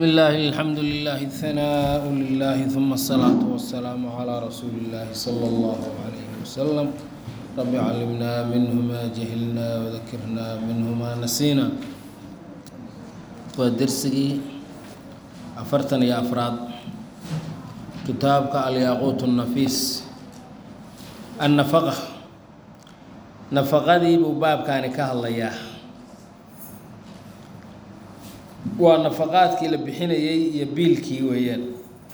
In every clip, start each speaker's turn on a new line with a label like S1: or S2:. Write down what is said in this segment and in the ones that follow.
S1: بسم الله الحمد لله الثناء لله ثم الصلاة والسلام على رسول الله صلى الله عليه وسلم رب علمنا منه ما جهلنا وذكرنا منه ما نسينا ودرسي أفرتن يا أفراد كتابك الياقوت النفيس النفقة نفقدي بباب كان كهالله waa nafaqaadkii la bixinayay iyo biilkii weeyaan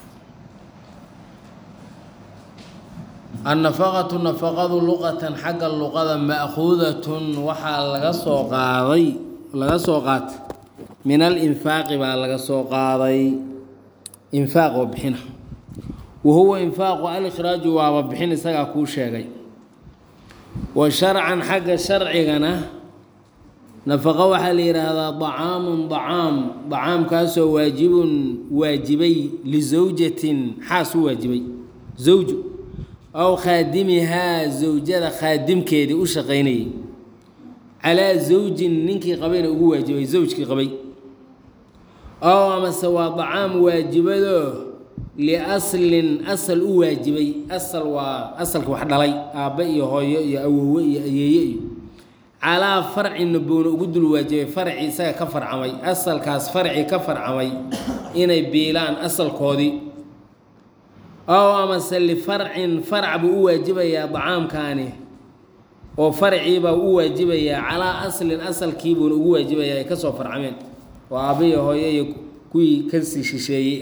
S1: annafaqatu nafaqadu luqatan xagga luqada ma'khuudatun waxaa laga soo qaaday laga soo qaatay min alinfaaqi baa laga soo qaaday infaaq oo bixina wa huwa infaaqu alikhraaju waaba bixin isagaa kuu sheegay wa sharcan xagga sharcigana nafaqo waxaa la yidhaahdaa dacaamun dacaam dacaamkaasoo waajibun waajibay lisawjatin xaas u waajibay zawju aw khaadimihaa zawjada khaadimkeedii u shaqaynayay calaa zawjin ninkii qabayna ugu waajibay zawjkii qabay ow amase waa dacaam waajibadoo liaslin asal u waajibay asal waa asalka wax dhalay aabbe iyo hooyo iyo awowe iyo ayeeye iyo calaa farcina buuna ugu dul waajibay farci isaga ka farcamay asalkaas farci ka farcamay inay biilaan asalkoodii ow amase lifarcin farac buu u waajibayaa dacaamkaani oo farciibaa u waajibayaa calaa aslin asalkiibuuna ugu waajibayaa ay ka soo farcameen oo aabbiyo hooyo iyo kuwii kasii shisheeyey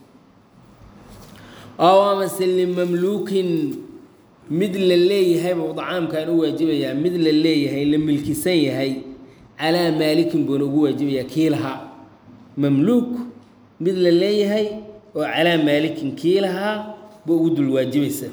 S1: ow amase limamluukin mid la leeyahay buu dacaamkan u waajibayaa mid la leeyahay la milkisan yahay calaa maalikin buuna ugu waajibayaa kii lahaa mamluuk mid la leeyahay oo calaa maalikin kii lahaa buu ugu dul waajibaysa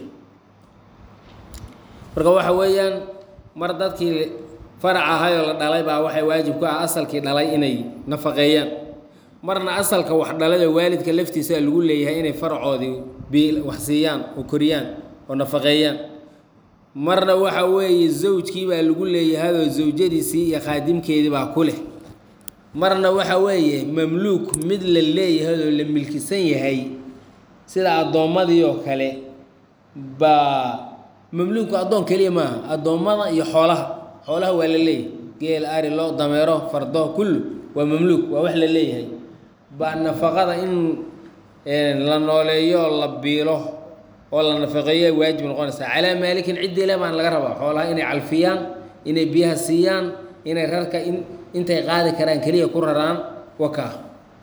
S1: marka waxa weeyaan mar dadkii farac ahayoo la dhalay baa waxay waajib ku ah asalkii dhalay inay nafaqeeyaan marna asalka wax dhalay oo waalidka laftiisa lagu leeyahay inay faracoodii bil wax siiyaan oo koriyaan oo nafaqeeyaan marna waxa weeye zawjkii baa lagu leeyahayoo zawjadiisii iyo khaadimkeedii baa ku leh marna waxa weeye mamluuk mid la leeyahay oo la milkisan yahay sida addoommadii oo kale baa mamluuku addoon keliya maaha addoommada iyo xoolaha xoolaha waa la leeyahay geel ari lo dameero fardo kullu waa mamluuk waa wax la leeyahay baa nafaqada in la nooleeyo la biilo oo la nafaqeeyo ay waajib noqonaysaa calaa maalikin ciddii le baan laga rabaa xoolaha inay calfiyaan inay biyaha siiyaan inay rarka in intay qaadi karaan keliya ku raraan wakaa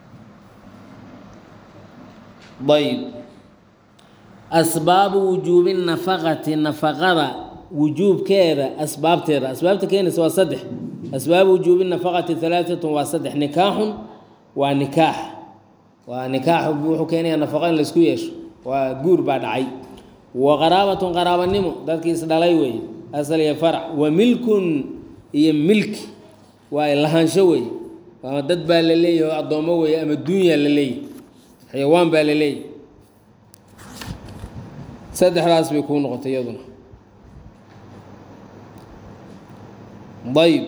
S1: ayb asbaabu wujuubi nafaqati nafaqada wujuubkeeda asbaabteeda asbaabta keenaysa waa saddex asbaabu wujuubi nafaqati halaatatun waa saddex nikaaxun waa nikaax waa nikaax wuxuu keenayaa nafaqa in laysku yeesho waa guur baa dhacay wa qaraabatun qaraabanimo dadkii isdhalay weeye asal iyo farac wa milkun iyo milki waa lahaansho weeye ama dad baa la leeyahay oo addoommo weeye ama duunyaa la leeyahay xayawaan baa la leeyahay saddexdaas bay kuu noqotay iyaduna ayb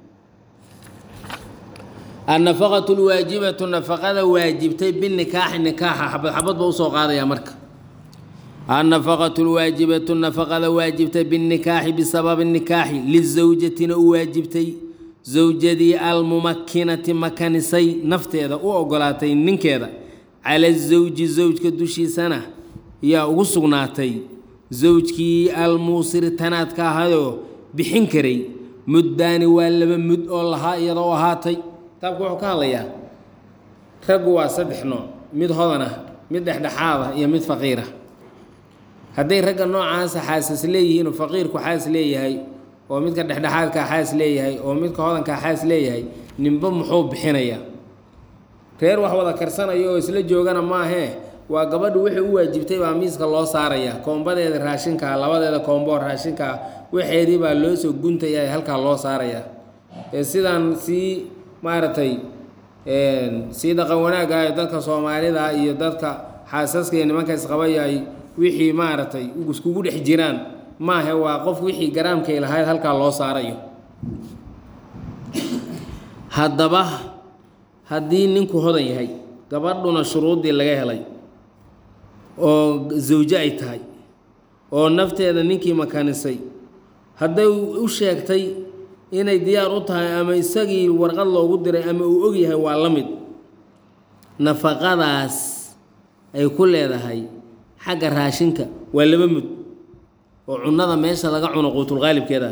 S1: annafaqatu lwaajibatu nafaqada waajibtay binikaaxi nikaaxa xabad xabad ba usoo qaadaya marka annafaqatu lwaajibatu nafaqada waajibtay binikaaxi bisababi nikaaxi lizawjatina u waajibtay zawjadii almumakinati makanisay nafteeda u ogolaatay ninkeeda cala zawji zawjka dushiisana yaa ugu sugnaatay zawjkii almuusiri tanaadka ahayoo bixin karay muddaani waa laba mud oo lahaa iyadoo ahaatay kitaabku wuxuu ka hadlayaa raggu waa saddex nooc mid hodan ah mid dhexdhexaad ah iyo mid faqiir ah hadday ragga noocaasa xaasas leeyihiin oo faqiirku xaas leeyahay oo midka dhexdhexaadkaa xaas leeyahay oo midka hodankaa xaas leeyahay ninba muxuu bixinayaa reer wax wada karsanaya oo isla joogana maahee waa gabadhu wixii u waajibtay baa miiska loo saaraya koombadeeda raashinkaa labadeeda koombo raashinkaa waxeedii baa loo soo guntaya halkaa loo saaraya ee sidaan sii maaragtay sii dhaqan wanaagaayo dadka soomaalida iyo dadka xaasaska iyo nimanka isqabaya ay wixii maaragtay iskugu dhex jiraan maahe waa qof wixii garaamkay lahayd halkaa loo saarayo haddaba haddii ninku hodan yahay gabadhuna shuruuddii laga helay oo zawjo ay tahay oo nafteeda ninkii makanisay hadday u sheegtay inay diyaar u tahay ama isagii warqad loogu diray ama uu og yahay waa la mid nafaqadaas ay ku leedahay xagga raashinka waa laba mud oo cunnada meesha laga cuno quutulqaalibkeeda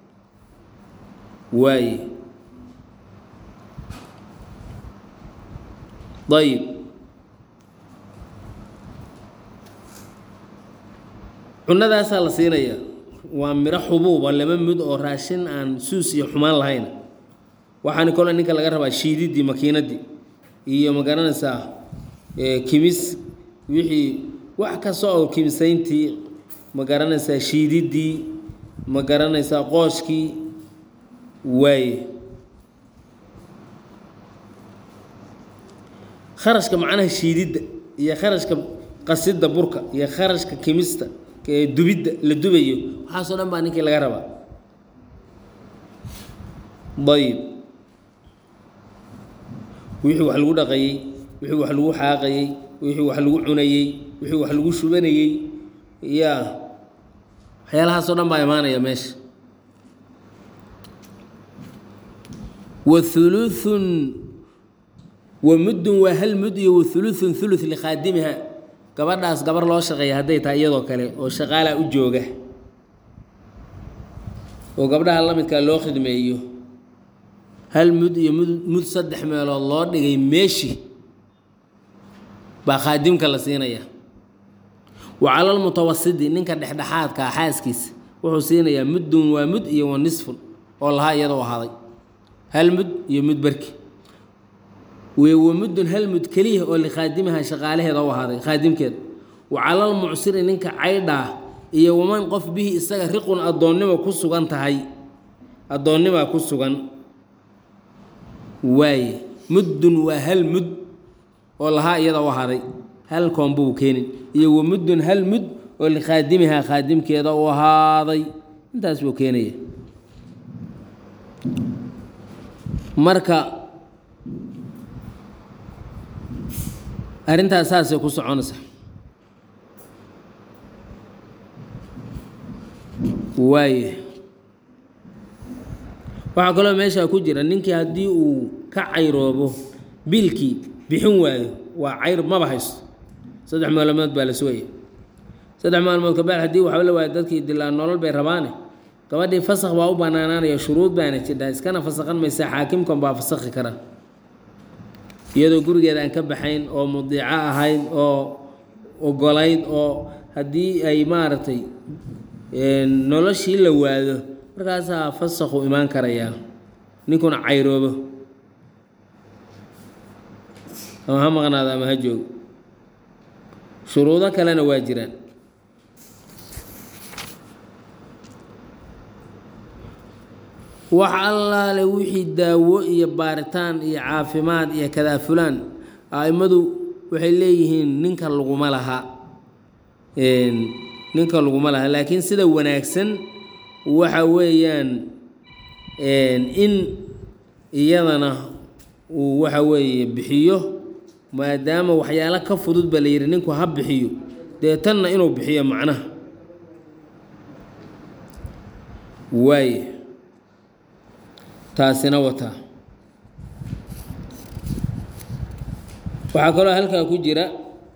S1: waaye ayib cunnadaasaa la siinayaa waa miro xubuuba laba mud oo raashin aan suus iyo xumaan lahayn waxaana kole ninka laga rabaa shiididdii makiinaddii iyo ma garanaysaa kimis wixii wax kasta oo kimisayntii ma garanaysaa shiididdii ma garanaysaa qooshkii waaye kharashka macnaha shiididda iyo kharashka qasidda burka iyo kharashka kimista dubidda la dubayo waxaasoo dhan baa ninkii laga rabaa ayib wixii wax lagu dhaqayey wixii wax lagu xaaqayey wixii wax lagu cunayey wixii wax lagu shubanayey yaa waxyaalahaasoo dhan baa imaanaya meesha wa huluthun wa muddun waa hal mud iyo wa huluthun huluth likhaadimiha gabadhaas gabar loo shaqeeya hadday tahay iyadoo kale oo shaqaalaa u jooga oo gabdhaha la midkaa loo khidmeeyo hal mud iyo mud mud saddex meelood loo dhigay meeshi baa khaadimka la siinaya wa calalmutawasidi ninka dhexdhexaadkaa xaaskiisa wuxuu siinayaa muddun waa mud iyo wa nisfun oo lahaa iyadoo ahaaday hal mud iyo mud barki wa muddun hal mud keliya oo likhaadimiha shaqaalaheeda u ahaaday khaadimkeeda wa calalmucsiri ninka caydhaa iyo waman qof bihi isaga riqun addoonnimo ku sugan tahay addoonnimaa ku sugan waaye muddun waa hal mud oo lahaa iyada u ahaaday hal koonbuu keenin iyo wa muddun hal mud oo likhaadimihaa khaadimkeeda u ahaaday intaas buu keenaya marka arrintaas saasay ku soconaysa waaye waxaa kaloo meeshaa ku jira ninkii haddii uu ka cayroobo biilkii bixin waayo waa cayr maba haysto saddex maalmood baa la sugaya saddex maalmood kabaad haddii waxba la waayo dadkii dilaa nolol bay rabaane gabadhii fasakh baa u banaanaanaya shuruud baana jidhaa iskana fasakhan maysa xaakimkan baa fasakhi kara iyadoo gurigeeda aan ka baxayn oo mudiico ahayd oo ogolayd oo haddii ay maaragtay noloshii la waado markaasaa fasakhu imaan karayaa ninkuna cayroobo ama ha maqnaado ama ha joogo shuruudo kalena waa jiraan wax allaale wixii daawo iyo baaritaan iyo caafimaad iyo kadaafulaan a'immadu waxay leeyihiin ninka laguma laha ninka laguma laha laakiin sida wanaagsan waxa weeyaan in iyadana uu waxa weeye bixiyo maadaama waxyaalo ka fudud ba la yidhi ninku ha bixiyo dee tanna inuu bixiyo macnaha waaye taasina wataa waxaa kaloo halkaa ku jira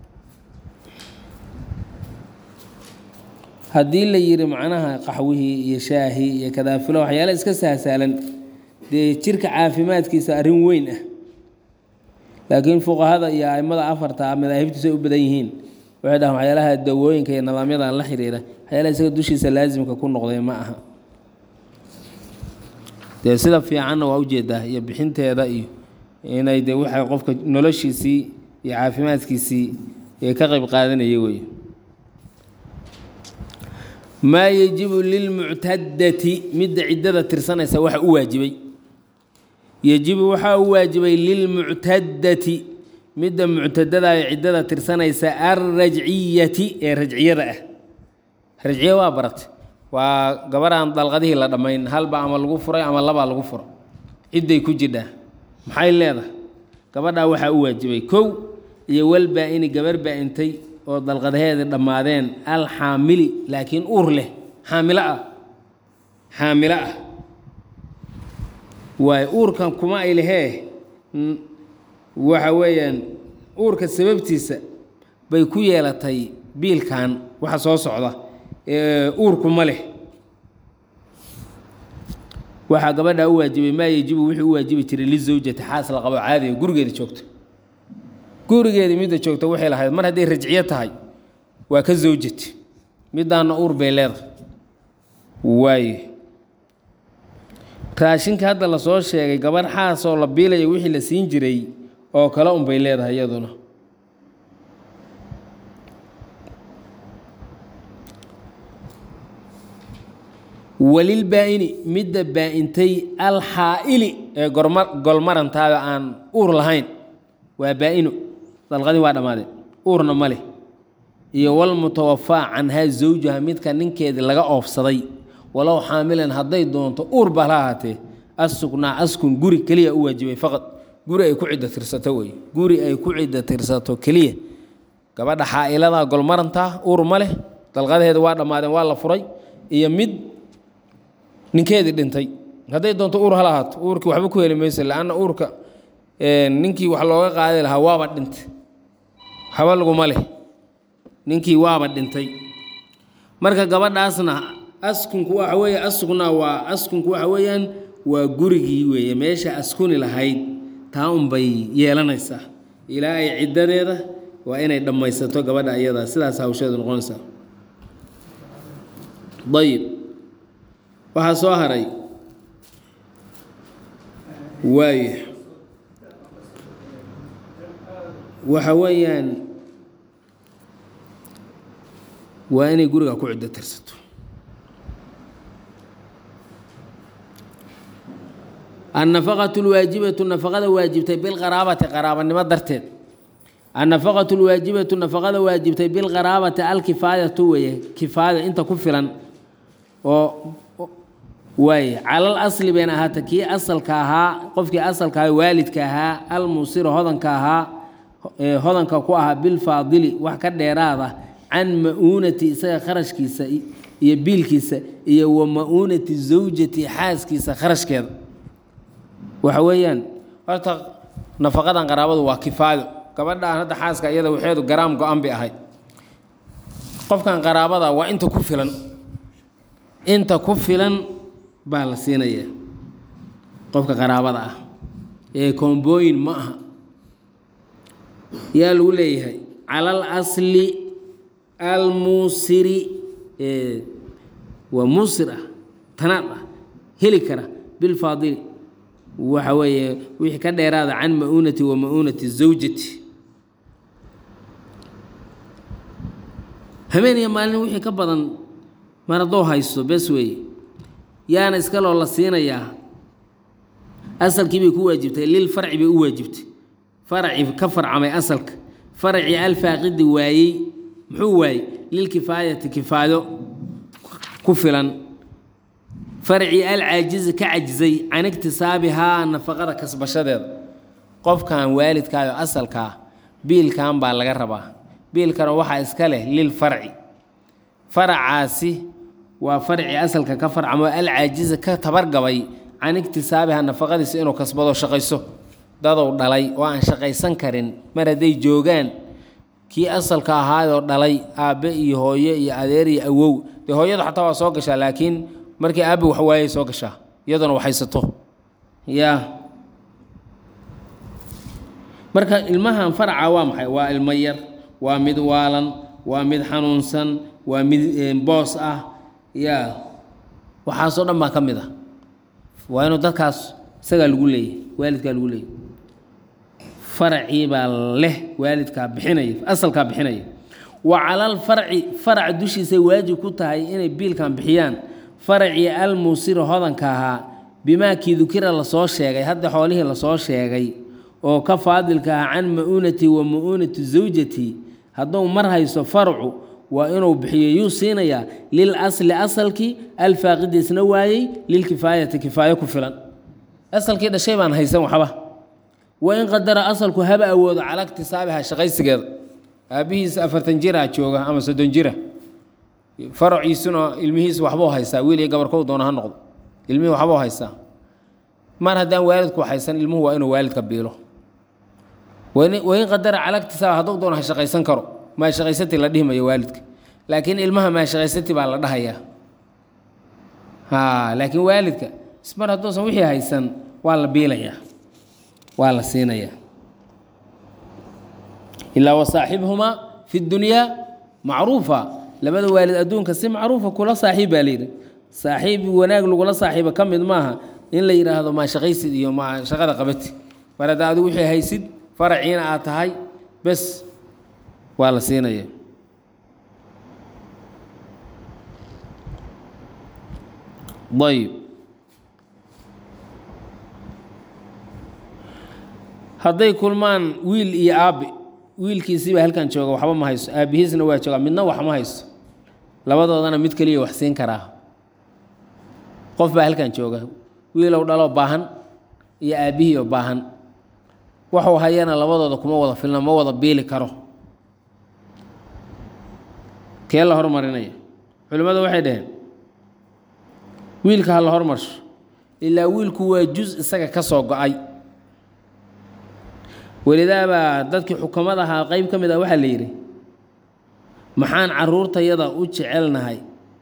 S1: haddii la yidhi macnaha qaxwihii iyo shaahii iyo kadaafilo waxyaala iska sahsaalan dee jirka caafimaadkiisa arrin weyn ah laakiin fuqahada iyo aimada afarta madaahibtiisa ay u badan yihiin waxay dhahaan waxyaalaha dawooyinka iyo nidaamyadan la xiriira waxyaalaha isaga dushiisa laasimka ku noqday ma aha dee sida fiicanna waa ujeedaa iyo bixinteeda iyo inay de waxay qofka noloshiisii iyo caafimaadkiisii ee ka qayb qaadanaya wey maa yajibu lilmuctadati midda ciddada tirsanaysa waxa u waajibay yejibu waxaa u waajibay lilmuctadati midda muctadada ee ciddada tirsanaysa alrajciyati ee rajciyada ah rajciya waa baratay waa gabaraan dalqadihii la dhammayn halba ama lagu furay ama labaa lagu furo cidday ku jidhaa maxay leedahay gabadhaa waxaa u waajibay kow iyo walbaa-ini gabar baa-intay oo dalqadaheeda dhammaadeen alxaamili laakiin uur leh xaamilo ah xaamilo ah waayo uurkan kuma ay lehee waxa weeyaan uurka sababtiisa bay ku yeelatay biilkan waxa soo socda uurku ma leh waxaa gabadhaa u waajibay maa yejibu wuxuu u waajibi jiray lizawjati xaas la qabo caadiga gurigeeda joogta gurigeeda midda joogta waxay lahayd mar hadday rajciyo tahay waa ka zawjati middaana uur bay leedahay waaye raashinka hadda lasoo sheegay gabadh xaas oo la biilaya wixii la siin jiray oo kale unbay leedahay iyaduna walilbaa-ini midda baa-intay alxaa'ili ee gorma golmarantaada aan uur lahayn waa baa-ino dalqadii waa dhammaadeen uurna ma leh iyo walmutawafaa canhaa zawjaha midka ninkeedii laga oofsaday walow xaamilan hadday doonto uur baa la ahaatee assugnaa askun guri keliya u waajibay faqad guri ay ku ciddo tirsato wey guri ay ku ciddo tirsato keliya gabadha xaa'iladaa golmarantaa uur ma leh dalqadaheeda waa dhammaadeen waa la furay iyo mid ninkeedii dhintay hadday doonto uur hala ahaato uurkii waxba ku heli mayso laanna uurka ninkii wax looga qaadi lahaa waaba dhintay waxba laguma leh ninkii waaba dhintay marka gabadhaasna askunku waxa weeye asugnaa waa askunku waxa weeyaan waa gurigii weeye meesha askuni lahayd taa unbay yeelanaysaa ilaa ay ciddadeeda waa inay dhammaysato gabadha iyadaa sidaas hawsheedu noqonaysaa ayib waxaa soo haray waayo waxa weeyaan waa inay guriga ku ciddo tirsato annafaqatu lwaajibatu nafaqada waajibtay bilqaraabati qaraabanimo darteed annafaqatu lwaajibatu nafaqada waajibtay bilqaraabati alkifaayatu weeye kifaaya inta ku filan oo waaye calal asli bayna ahaata kii asalka ahaa qofkii asalka ahaa waalidka ahaa almuusira hodanka ahaa hodanka ku ahaa bilfaadili wax ka dheeraada can ma-uunati isaga kharashkiisa iyo biilkiisa iyo wa ma-uunati zawjati xaaskiisa kharashkeeda waxa weeyaan horta nafaqadan qaraabadu waa kifaayo gabadhaan hadda xaaska iyada waxeedu garaam go-an bay ahayd qofkan qaraabada waa inta ku filan inta ku filan baa la siinaya qofka qaraabada ah ee koombooyin ma aha yaa lagu leeyahay cala al asli almuusiri waa muusir ah tanaad ah heli kara bilfaadili waxa weeye wixii ka dheeraada can ma-uunati wa ma-uunati zawjati habeen iyo maalin wixii ka badan mar haddoo haysto bes weeye yaana iskaloo la siinayaa asalkii bay ku waajibtay lil farci bay u waajibtay farci ka farcamay asalka farci alfaaqidi waayey muxuu waayey lilkifaayati kifaayo ku filan farci alcaajizi ka cajizay can iktisaabihaa nafaqada kasbashadeeda qofkan waalidkaayo asalkaa biilkan baa laga rabaa biilkana waxaa iska leh lil farci faracaasi waa farci asalka ka farcamo alcaajiza ka tabargabay can iktisaabiha nafaqadiisa inuu kasbado shaqayso dadow dhalay oo aan shaqaysan karin mar hadday joogaan kii asalka ahaayoo dhalay aabbe iyo hooye iyo adeer iyo awow dee hooyadu xataa waa soo gashaa laakiin markii aabbe wax waayay soo gashaa iyaduna waxaysato yaa marka ilmahan faraca waa maxay waa ilmo yar waa mid waalan waa mid xanuunsan waa mid boos ah yaa waxaasoo dhan baa ka mid ah waa inuu dadkaas isagaa lagu leeyahy waalidkaa lagu leeyahy faracii baa leh waalidkaa bixinaya asalkaa bixinaya wa calal farci farac dushiisay waajib ku tahay inay biilkan bixiyaan faracii almuusira hodanka ahaa bimaa kii dukira lasoo sheegay hadda xoolihii lasoo sheegay oo ka faadilka ah can ma-uunati wa ma-uunati zawjati hadduu mar hayso farcu waa inuu bixiyo yuu siinayaa lil asli asalkii alfaaqidi isna waayey lilkifaayati kifaayo ku filan asalkii dhashay baan haysan waxba wain qadara asalku haba awoodo cala iktisaabiha shaqaysigeeda aabbihiisa afartan jira jooga ama soddon jira faraciisuna ilmihiisa waxbuu haystaa wiil iyo gabarkow doona ha noqdo ilmihii waxbuu haystaa mar haddaan waalidku haysan ilmuhu waa inuu waalidka biilo wain qadara cala iktisaab hadduu doono ha shaqaysan karo maa shaqaysati la dhihi mayo waalidka laakiin ilmaha maa shaqaysati baa la dhahayaa ha laakiin waalidka ismar hadduusan wixii haysan waa la biilayaa waa la siinayaa ilaa wasaaxibhumaa fi dunyaa macruufa labada waalid adduunka si macruufa kula saaxiib baa layidhi saaxiib wanaag lagula saaxiiba ka mid maaha in la yidhaahdo maa shaqaysid iyo maa shaqada qabati mar hadda adigu wixii haysid faraciina aad tahay bes waa la siinaya ayb hadday kulmaan wiil iyo aabbe wiilkiisiibaa halkan jooga waxba ma hayso aabbihiisna waa joogaa midna wax ma hayso labadoodana mid keliya wax siin karaa qof baa halkan jooga wiilow dhaloo baahan iyo aabbihii oo baahan waxuu hayana labadooda kuma wada filna ma wada biili karo kee la hormarinaya culimmadu waxay dhaheen wiilka ha la hormarsho ilaa wiilku waa juz isaga ka soo go-ay welidaabaa dadkii xukamad ahaa qeyb ka mid ah waxaa la yidhi maxaan caruurtayada u jecelnahay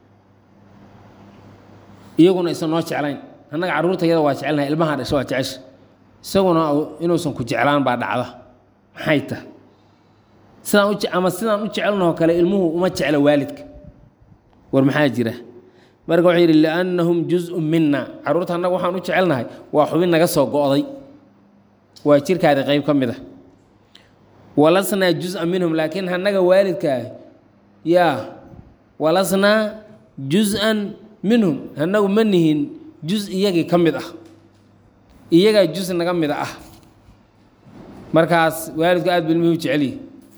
S1: iyaguna aysan noo jeclayn annaga carruurtayada waa jecelnahay ilmaha dhasha waa jecesha isaguna inuusan ku jeclaan baa dhacda maxay tahay sidaan u ama sidaan u jecelnahoo kale ilmuhu uma jecla waalidka war maxaa jira marka wuxuu yidhi liannahum juz-un mina carruurta annaga waxaan u jecelnahay waa xubin naga soo go'day waa jirkaadi qayb ka mid a walasnaa juz-an minhum laakiin annaga waalidkaa yaa walasnaa juz-an minhum annagu ma nihin juz iyagii ka mid ah iyagaa juz naga mid ah markaas waalidku aad ba ilmihii u jeceliyi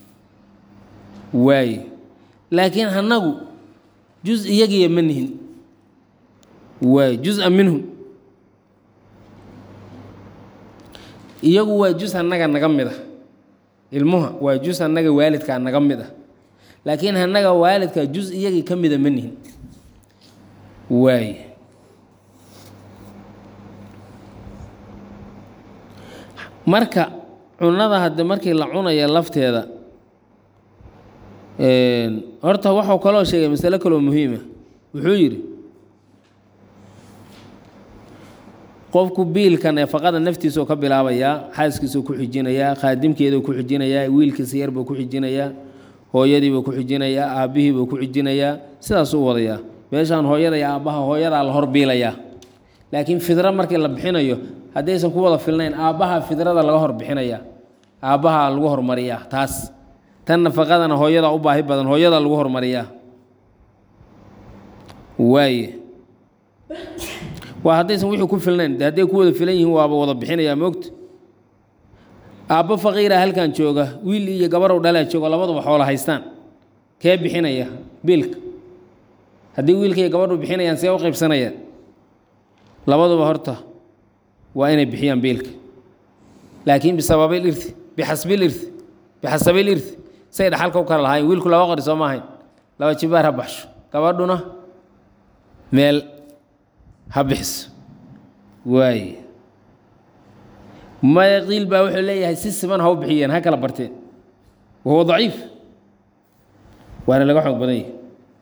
S1: waaye laakiin annagu juz iyagiiya ma nihin waaye juz-an minhum iyagu waa juz annaga naga mid ah ilmuha waa juz annaga waalidkaa naga mid ah laakiin annaga waalidkaa juz iyagii ka mida ma nihin waaye marka cunada hadde markii la cunaya lafteeda horta waxuu kaloo sheegay masalo kaloo muhiima wuxuu yidhi qofku biilka neefaqada naftiisuu ka bilaabayaa xaaskiisuu ku xijinayaa khaadimkeeduu ku xijinayaa wiilkiisa yarbuu ku xijinayaa hooyadiibuu ku xijinayaa aabbihiibuu ku xijinayaa sidaasuu wadayaa meeshaan hooyada iyo aabbaha hooyadaa la hor biilayaa laakiin fidro markii la bixinayo haddaysan ku wada filnayn aabbaha fidrada laga hor bixinaya aabbaha lagu hormariyaa taas tan nafaqadana hooyadaa u baahi badan hooyadaa lagu hormariyaa waaye waa haddaysan wixii ku filnayn de hadday ku wada filan yihiin waaba wada bixinayaa moogta aabbo faqiira halkan jooga wiil iyo gabarow dhalaa jooga labaduba xoola haystaan kee bixinaya biilka haddii wiilka iyo gabadhu bixinayaan see u qaybsanayaan labaduba horta waa inay bixiyaan biilka laakiin bisababil irti bixasbil irti bixasabil irti say dhaxalka u kala lahaayeen wiilku laba qori soo ma ahayn laba jibaar ha baxsho gabadhuna meel ha bixiso waaye maya qiil baa wuxuu leeyahay si siman ha u bixiyeen ha kala barteen wahuwa daciif waana laga xoog badan yahay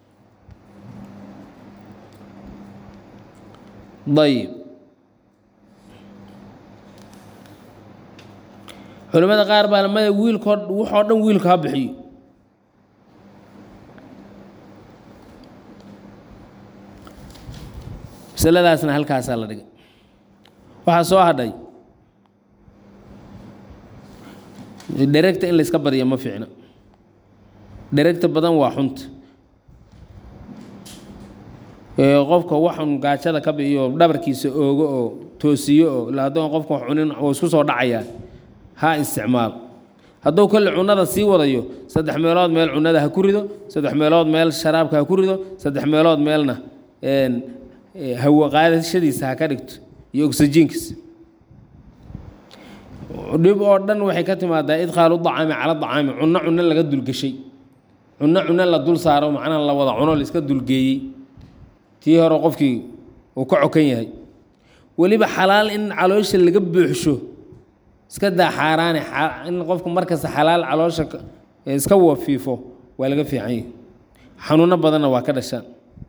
S1: ayib culimmada qaar baa maya wiilko waxoo dhan wiilku ha bixiyo masaladaasna halkaasaa la dhigay waxaa soo hadhay dheregta in layska badiyo ma fiicna dheregta badan waa xunta qofka waxun gaajada ka biiyo dhabarkiisa oogo oo toosiyo oo ila haddoon qofka wax cunin oo isku soo dhacayaa ha isticmaalo hadduu kolle cunada sii wadayo saddex meelood meel cunada ha ku rido saddex meelood meel sharaabka ha ku rido saddex meelood meelna hawo qaadashadiisa ha ka dhigto iyo oksijiinkiisa dhib oo dhan waxay ka timaadaa idkhaalu dacaami cala dacaami cunno cunno laga dulgeshay cunno cunno la dul saaro macnaha la wada cuno laiska dulgeeyey tii hore qofkii uu ka cokan yahay weliba xalaal in caloosha laga buuxsho iska daa xaaraane in qofku markasta xalaal caloosha iska wafiifo waa laga fiican yahi xanuuno badanna waa ka dhashaan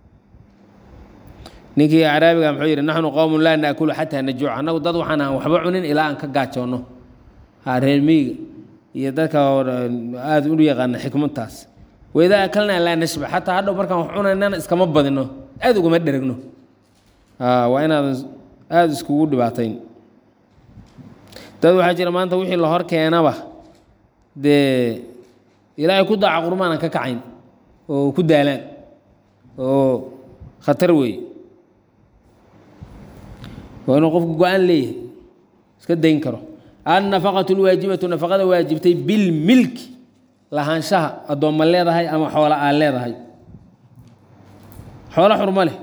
S1: ninkii acraabiga muxuu yidhi naxnu qowmun laa naakulu xataa najuuc annagu dad waxaan aan waxba cunin ilaa aan ka gaajoonno reer miyiga iyo dadka aada u yaqaana xikmadtaas waidaa akalnaa laa nashba xataa hadhow markaan wax cunaynana iskama badino aada ugama dheragno waa inaadan aada iskugu dhibaatayn dad waxaa jira maanta wixii la hor keenaba dee ilaahay ku daaca qurmaanan ka kacayn oo ku daalaan oo khatar weeye waa inuu qofku go-aan leeyahay iska dayn karo annafaqatu lwaajibatu nafaqada waajibtay bilmilki lahaanshaha addoomma leedahay ama xoola aan leedahay xoolo xurmo leh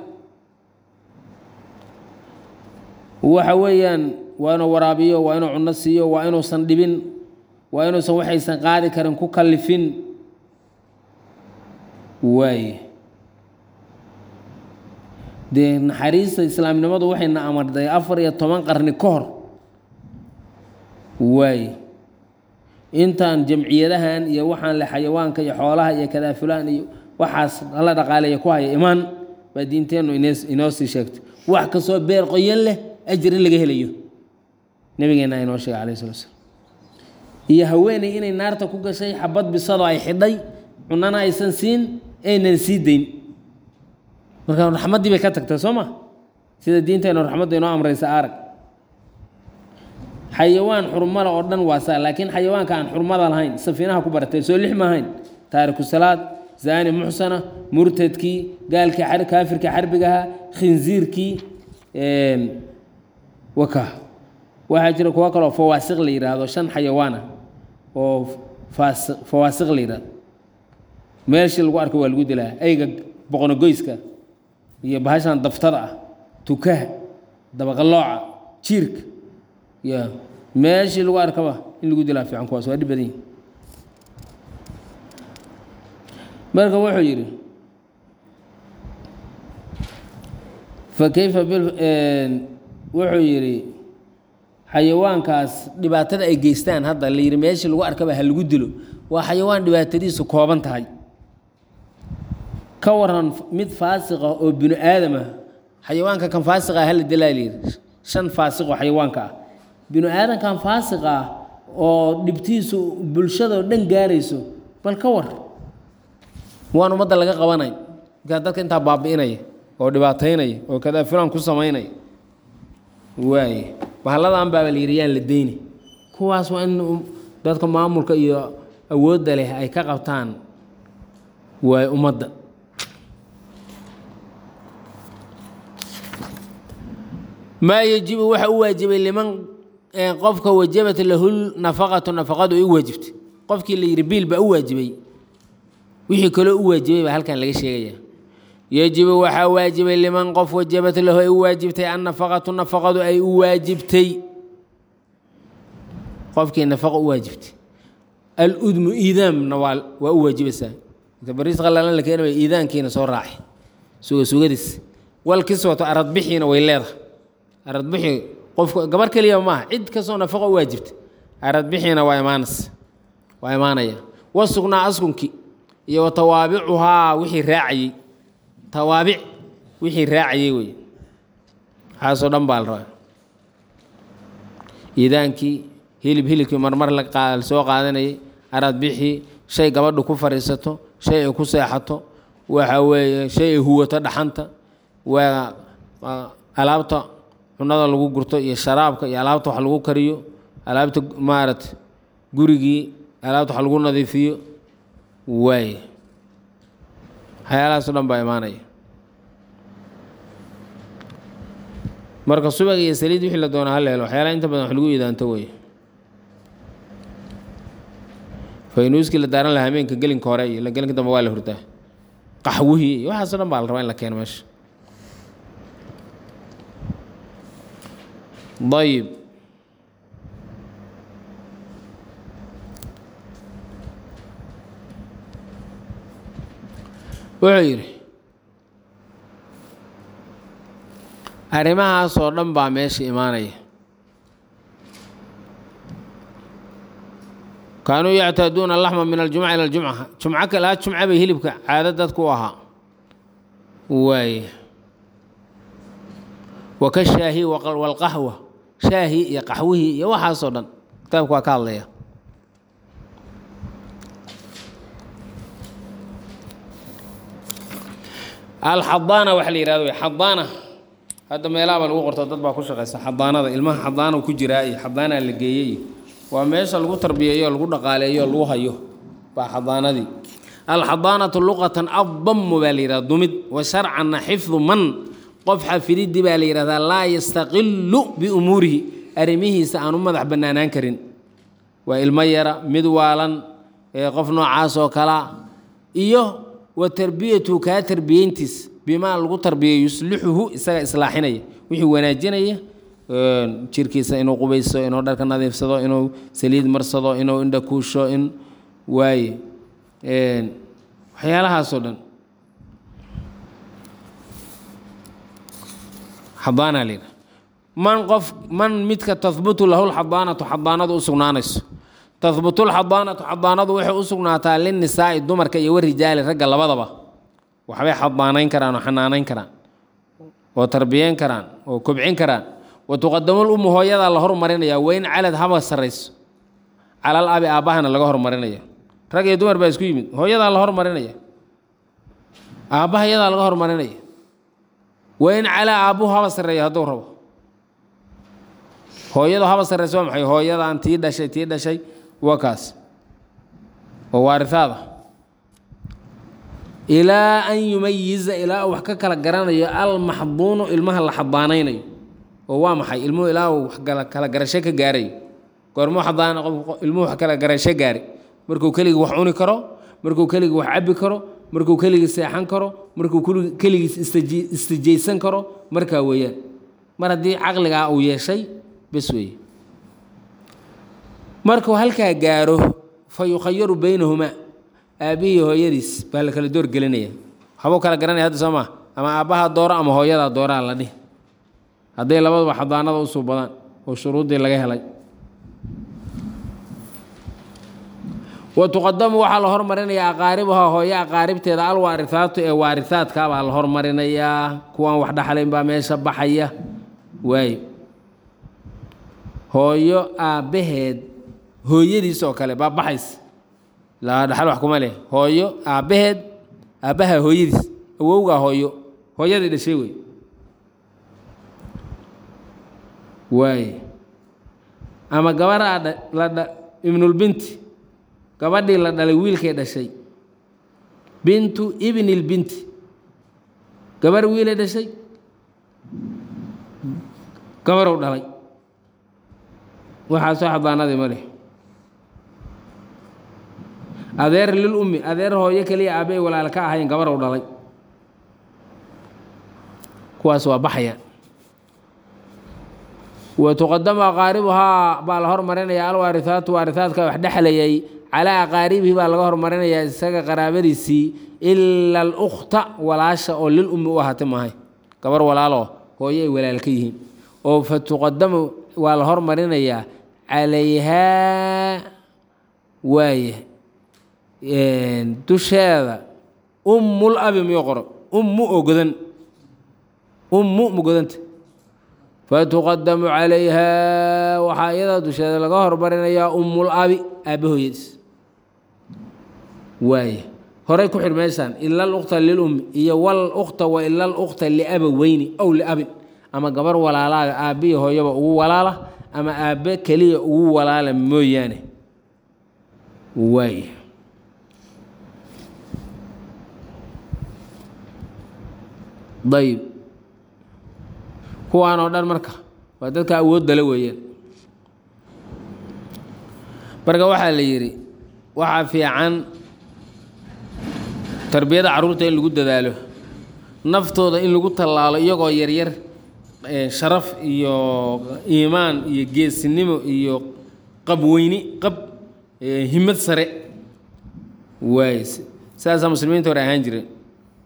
S1: waxa weeyaan waa inuu waraabiyo waa inuu cunno siiyo waa inuusan dhibin waa inuusan waxaysan qaadi karin ku kallifin waaye dee naxariista islaamnimadu waxayna amarday afar iyo toban qarni ka hor waaye intaan jamciyadahan iyo waxaan le xayawaanka iyo xoolaha iyo kadaafulaan iyo waxaas la dhaqaaleeya ku haya imaan baa diinteennu inoo sii sheegtay wax kastoo beer qoyan leh ajir in laga helayo nabigeena inoo sheegay alayh sala slam iyo haweeney inay naarta ku gashay xabad bisadoo ay xidhay cunana aysan siin aynan sii dayn marka raxmaddii bay ka tagtay soo ma sida diinteennu raxmadda inoo amraysa arag xayawaan xurmada oo dhan waa saa laakiin xayawaanka aan xurmada lahayn safiinaha ku baratay soo lix ma ahayn taariku salaad zaani muxsana murtadkii gaalkii kaafirkii xarbigaha khinziirkii waka waxaa jira kuwo kaloo fawaasiq la yidhaahdo shan xayawaana oo fawaasiq la yidhahdo meeshii lagu arko waa lagu dilaa eyga boqonogoyska iyo bahashan daftada ah tukaha dabaqalooca jiirka ya meeshii lagu arkaba in lagu dilaa fiican kuwaas waa dhib badan yihin marka wuxuu yidhi fa kayfa wuxuu yidhi xayawaankaas dhibaatada ay geystaan hadda la yidhi meeshii lagu arkaba ha lagu dilo waa xayawaan dhibaatadiisu kooban tahay ka waran mid faasiqa oo binu aadam ah xayawaanka kan faasiqa ah hala dilaa layidhi shan faasiqoo xayawaanka ah binu aadamkan faasiq ah oo dhibtiisu bulshadao dhan gaarayso bal ka war waan ummadda laga qabanay markaa dadka intaa baabi'inaya oo dhibaataynaya oo kadaa fulaan ku samaynaya waaye bahalladan baaba la yidhi yaan la deyni kuwaas waa in dadka maamulka iyo awoodda leh ay ka qabtaan waay ummadda maa yajibu waxa u waajibay liman qofka wajabat lahu nafaqatu nafaqadu ay u waajibtay qofkii la yidhi biil baa u waajibay wixii kaloo u waajibay baa halkan laga sheegaya yajibu waxaa waajibay liman qof wajabat lahu ay u waajibtay annafaqatu nafaqadu ay u waajibtay qofkii nafaqo u waajibtay aludmu iidaamna waa waa u waajibaysaa inta bariis qalalan la keenaya iidaankiina soo raaci suga sugadiis walkiswato aradbixiina way leedahay aradbixi qofku gabar keliya maaha cid kastoo nafaqo u waajibta aradbixiina waa imaanas waa imaanaya wasugnaa askunki iyo wa tawaabicuhaa wixii raacayey tawaabic wixii raacayey wey waxaasoo dhan baa la rabaa iidaankii hilib hilibkii marmar la soo qaadanayay aradbixii shay gabadhu ku fadhiisato shay ay ku seexato waxa weeye shay ay huwato dhaxanta waa alaabta cunada lagu gurto iyo sharaabka iyo alaabta wax lagu kariyo alaabta maarata gurigii alaabta wax lagu nadiifiyo waaye waxyaalahaas o dhan baa imaanaya marka subag iyo saliid wixii la doona hal helo waxyaalaha inta badan wax lagu iidaanto wey faynuuskii la daaran lahaa habeenka gelinka hore iyo gelinka dambe waa la hurdaa qaxwihii iyo waxaaso dhan baa la rabaa in la keeno meesha ayib wuxuu yidhi arrimahaas oo dhan baa meesha imaanaya kaanuu yactaaduuna laxma min aljumca ila aljumca jumco kalaa jumca bay hilibka caado dadku u ahaa waaye waka shaahi walqahwa shaahi iyo qaxwihii iyo waxaasoo dhan kitaabku waa ka hadlaya alxadaana waxa la yihahdo xadaana hadda meelaha baa lagu qorto dad baa ku shaqaysa xadaanada ilmaha xadaana ku jiraa iyo xadaanaa la geeyey waa meesha lagu tarbiyeeyo lagu dhaqaaleeyo lagu hayo baa xadaanadii alxadaanatu luqatan addamu baa la yihahda dumid wa sharcanna xifdu man qof xafididii baa la yihahdaa laa yastaqilu biumuurihi arrimihiisa aan u madax bannaanaan karin waa ilmo yara mid waalan qof noocaas oo kalea iyo wa tarbiyatu kaa tarbiyeyntiis bimaa lagu tarbiyeyo yuslixuhu isaga islaaxinaya wixii wanaajinaya jirkiisa inuu qubayso inuu dharka nadiifsado inuu saliid marsado inuu indha kuusho in waaye waxyaalahaasoo dhan xadaana layidha man qof man midka tahbutu lahu lxadaanatu xadaanadu u sugnaanayso tahbutu lxadaanatu xadaanadu waxay u sugnaataa linnisaa'i dumarka iyo warijaali ragga labadaba waxbay xadaanayn karaan oo xanaanayn karaan oo tarbiyeyn karaan oo kobcin karaan wa tuqadamul ummu hooyadaa la hormarinaya weyn calad haba sarrayso calal abi aabbahana laga hormarinaya rag iyo dumar baa isku yimid hooyadaa la hormarinaya aabbaha yadaa laga hormarinaya weyn calaa aabbuhu haba sarreeya hadduu rabo hooyadu haba sarrayso waa maxay hooyadaan tii dhashay tii dhashay waa kaas oo waarihaada ilaa an yumayiza ilaa uu wax ka kala garanayo almaxduunu ilmaha la xadaanaynayo oo waa maxay ilmuhu ilaa uu wax kala garasho ka gaarayo goormuu xadaan ilmuhu wax kala garasho gaari markuu keligii wax cuni karo markuu keligii wax cabbi karo markuu keligii seexan karo markuu keligiis istijaysan karo markaa weeyaan mar haddii caqligaa uu yeeshay bes weeye markuu halkaa gaaro fa yukhayaru baynahumaa aabbihii hooyadiis baa la kala door gelinaya waxbuu kala garanaya hadda soo maa ama aabbaha dooro ama hooyadaa dooraa la dhihi hadday labaduba xadaanada u suubadaan oo shuruuddii laga helay wa tuqadamu waxaa la hormarinayaa aqaaribuhaa hooyo aqaaribteeda alwaarihaatu ee waarihaadka baa la hormarinayaa kuwaan wax dhaxlayn baa meesha baxaya waayo hooyo aabbaheed hooyadiis oo kale baa baxaysa laa dhaxal wax kuma leh hooyo aabbaheed aabbaha hooyadiis awowgaa hooyo hooyadii dhashay wey waaye ama gabaraa la ibnulbinti gabadhii la dhalay wiilkay dhashay bintu ibnilbinti gabar wiilay dhashay gabarow dhalay waxaasoo xadaanadii ma leh adeer lil ummi adeer hooyo keliya aabbay walaal ka ahayn gabarow dhalay kuwaas waa baxaya wa tuqadamu aqaaribuhaa baa la hormarinayaa alwaarihaatu waarihaadka wax dhexlayay calaa aqaaribihi baa laga hormarinayaa isaga qaraabadiisii ila alukta walaasha oo lil ummi u ahaatay maahay gabar walaaloo hooyo ay walaal ka yihiin oo fa tuqadamu waa la hormarinayaa calayhaa waaya dusheeda ummul abi miyo qoro ummu oo godan ummu ma godanta fatuqadamu calayhaa waxaa iyadaa dusheeda laga hormarinayaa ummul abi aabba hooyadiis waaya horey ku xidh meeshaan ila alukta lilummi iyo wal ukta wa ila alukta liabaweyni ow liabin ama gabar walaalaaga aabbihi hooyaba ugu walaala ama aabbe keliya ugu walaala mooyaane waaya dayib kuwaan oo dhan marka waa dadka awooddale weeyaan marka waxaa la yidhi waxaa fiican tarbiyada carruurta in lagu dadaalo naftooda in lagu tallaalo iyagoo yaryar sharaf iyo iimaan iyo geesinimo iyo qabweyni qab himad sare waay sidaasaa muslimiinta hore ahaan jireen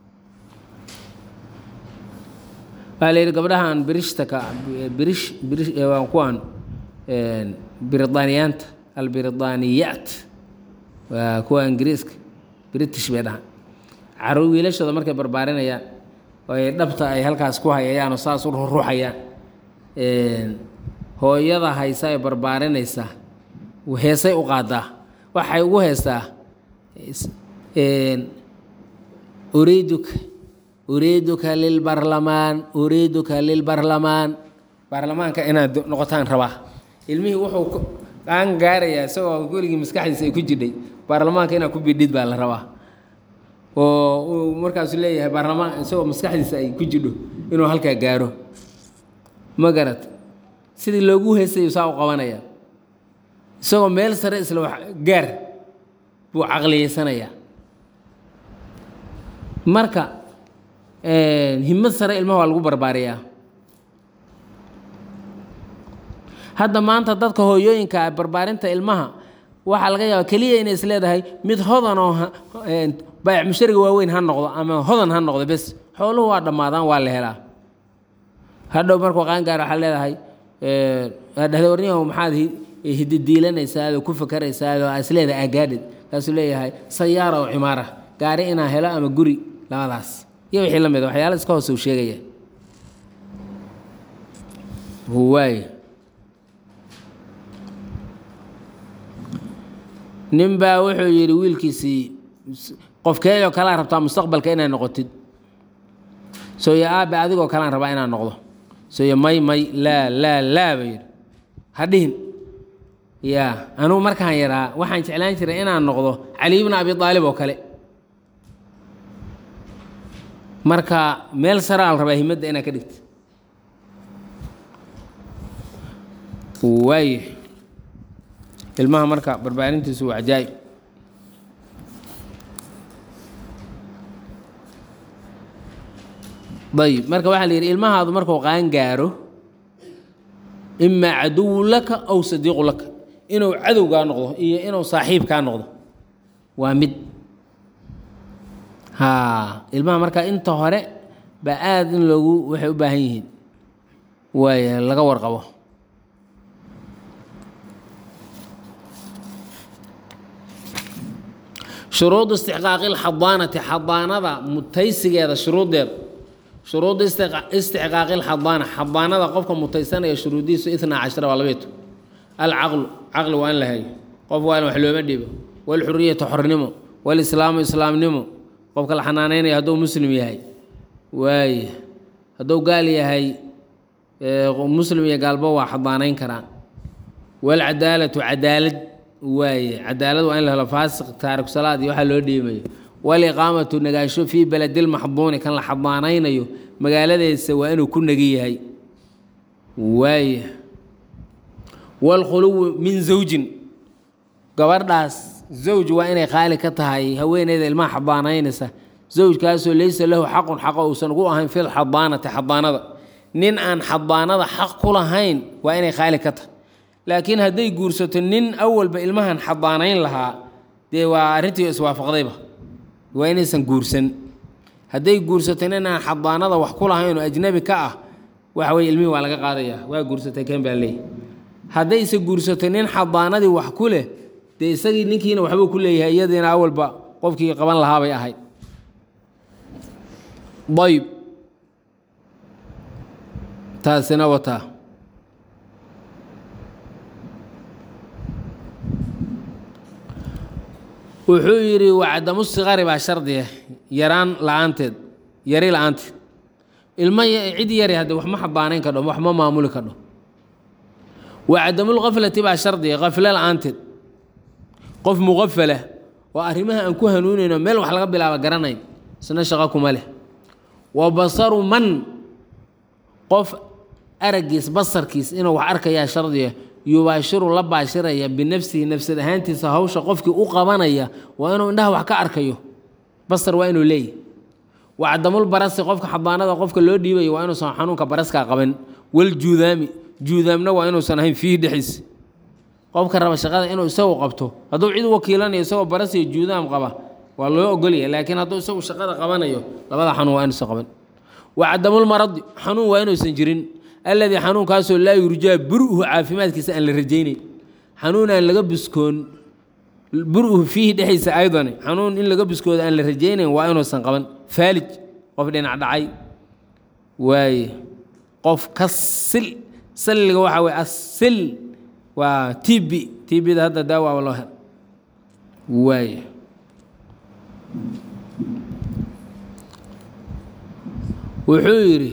S1: waxaa la yidhi gabdhahan birishtaka birish birish waa kuwan biridaaniyaanta albiridaaniyaat waa kuwa ingiriiska british bay dhahaan caro wiilashooda markay barbaarinayaan oo ay dhabta ay halkaas ku hayayaan oo saas u ruruxayaan hooyada haysa ee barbaarinaysaa heesay u qaadaa waxay ugu heestaa uriiduka uriiduka lilbarlamaan uriiduka lilbarlamaan baarlamaanka inaad noqotaan rabaa ilmihii wuxuu qaan gaarayaa isagoo weligii maskaxdiisa ay ku jidhay baarlamaanka inaad ku bidhid baa la rabaa oo uu markaasu leeyahay baarlamaan isagoo maskaxdiisa ay ku jidho inuu halkaa gaaro ma garat sidii loogu heesayo saa u qabanaya isagoo meel sare isla wax gaar buu caqliyeysanayaa marka himad sare ilmaha waa lagu barbaariyaa hadda maanta dadka hooyooyinka barbaarinta ilmaha waxaa laga yaaba keliya inay is leedahay mid hodan oo baayac mushariga waaweyn ha noqdo ama hodan ha noqdo bes xooluhu waa dhammaadaan waa la helaa hadhow markuu qaangaar waxaa leedahay dhahda warniyahu maxaad hididiilanaysaa oo ku fakaraysaa oo is leedahay agaadhid kaasuu leeyahay sayaara oo cimaara gaari inaa helo ama guri labadaas iyo wixii la mid waxyaala iska hoose uu sheegaya waay nin baa wuxuu yidhi wiilkiisii qofkeeyoo kalaa rabtaa mustaqbalka inaad noqotid sooyo aabe adigoo kalaan rabaa inaan noqdo sooyo may may laa laa laa ba yidhi ha dhihin yaa anugu markaan yaraa waxaan jeclaan jiray inaan noqdo cali ibna abi aalib oo kale marka meel saraa la rabaa himadda inaad ka dhigta waay ilmaha marka barbaarintiisu waa cajaa'ib ayib marka waxaa la yidhi ilmahaadu markuu qaan gaaro imaa caduwu laka aw sadiiqu laka inuu cadowgaa noqdo iyo inuu saaxiibkaa noqdo waa mid haa ilmaha marka inta hore baa aada in loogu waxay u baahan yihiin waay laga warqabo shuruudu istixqaaqi lxadaanati xadaanada mutaysigeeda shuruuddeeda shuruudu istixqaaqi lxadaana xadaanada qofka mutaysanaya shuruudiisu itnaa cashara waa labeeto alcaqlu caqli waa in la hayo qof waa in wax looma dhibo walxuriyatu xornimo walislaamu islaamnimo qofka la xanaanaynaya hadduu muslim yahay waay hadduu gaal yahay muslim iyo gaalba waa xadaanayn karaan walcadaalatu cadaalad waaye cadaalad waa in la helo faasiq taariku salaad iyo waxaa loo dhiimayo waliqaamatu nagaasho fii beledilmaxduuni kan la xadaanaynayo magaaladeesa waa inuu ku negi yahay waaye waalkhuluwu min zawjin gabadhaas zawj waa inay qaali ka tahay haweeneyda ilmaha xadaanaynaysa zawjkaasoo laysa lahu xaqun xaqo uusan ugu ahayn fi lxadaanati xadaanada nin aan xadaanada xaq ku lahayn waa inay qaali ka tahay laakiin hadday guursato nin awalba ilmahan xadaanayn lahaa dee waa arrintii iswaafaqdayba waa inaysan guursan hadday guursato nin aan xadaanada wax ku lahayn oo ajnabi ka ah waxa weye ilmihii waa laga qaadayaa waa guursatay keen baa leeyahy haddayse guursato nin xadaanadii wax ku leh dee isagii ninkiina waxbuu ku leeyahay iyadiina awalba qofkii qaban lahaabay ahayd ayb taasina wataa wuxuu yidhi wacdamu sikari baa shardiya yaraan la-aanteed yari la-aanteed ilmo cid yari hadde wax ma xabaanayn kadho wax ma maamuli kadho wacdamulkaflati baa shardiya kafle la-aanteed qof muqafala oo arrimaha aan ku hanuunayno meel wax laga bilaaba garanayn isna shaqo kuma leh wa basaru man qof araggiis basarkiis inuu wax arkayaa shardiya yubaashiru la baashiraya binafsihi nafsad ahaantiisa hawsha qofkii u qabanaya waa inuu indhaha wax ka arkayo basar waa inuu leeyahy wacdamul barasi qofka xabaanada qofka loo dhiibayo waa inuusan xanuunka baraskaa qaban waljuudaami juudaamna waa inuusan ahayn fiihi dhexdiisa qofka raba shaqada inuu isagu qabto hadduu cid wakiilanayo isagoo baras iyo juudaam qaba waa loo ogolaya laakiin hadduu isagu shaqada qabanayo labada xanuun waa inuusan qaban wacdamulmaradi xanuun waa inuusan jirin alladii xanuunkaasoo laa yurjaa buruhu caafimaadkiisa aan la rajaynayn xanuun aan laga buskoon buruhu fiihi dhexdiisa aydani xanuun in laga buskooda aan la rajaynayn waa inuusan qaban faalij qof dhinac dhacay waaye qof ka sil salliga waxaa weye asil waa tb tbda hadda daawaaba loo hel waaye wuxuu yidhi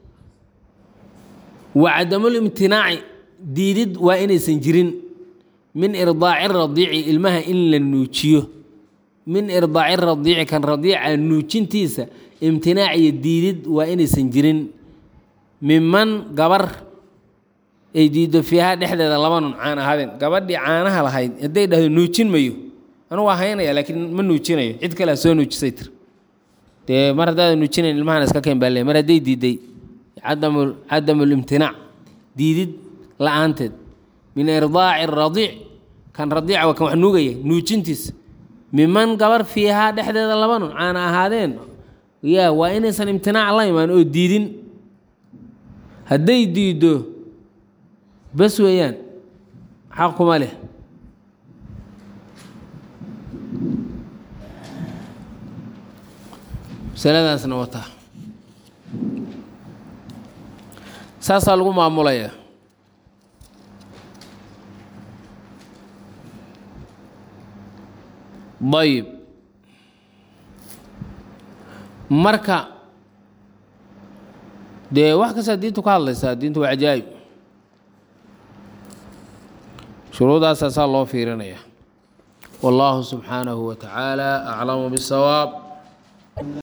S1: wacdamulimtinaaci diidid waa inaysan jirin min irdaaci radiici ilmaha in la nuujiyo min irdaaci radiici kan radiica nuujintiisa imtinaac iyo diidid waa inaysan jirin miman gabar ay diiddo fiiha dhexdeeda laba nun caan ahaadeen gabadhii caanaha lahayd hadday dhahdo nuujin mayo anugu waa haynaya laakiin ma nuujinayo cid kalea soo nuujisay tir dee mar haddaada nuujinayn ilmahan iska keen baa le mar hadday diidday cadamu cadamulimtinaac diidid la-aanteed min irdaaci radiic kan radiica waa kan wax nuugaya nuujintiisa miman gabar fiihaa dhexdeeda laba nun caana ahaadeen yaa waa inaysan imtinaac la imaan oo diidin hadday diiddo bas weeyaan xaq kuma leh masaladaasna wataa saasaa lagu maamulaya ayib marka dee wax kastaa diintu ka hadlaysaa diintu waa cajaa'ib shuruudaasaa saa loo fiirinaya wallaahu subxaanahu wa tacaala aclamu bisawaab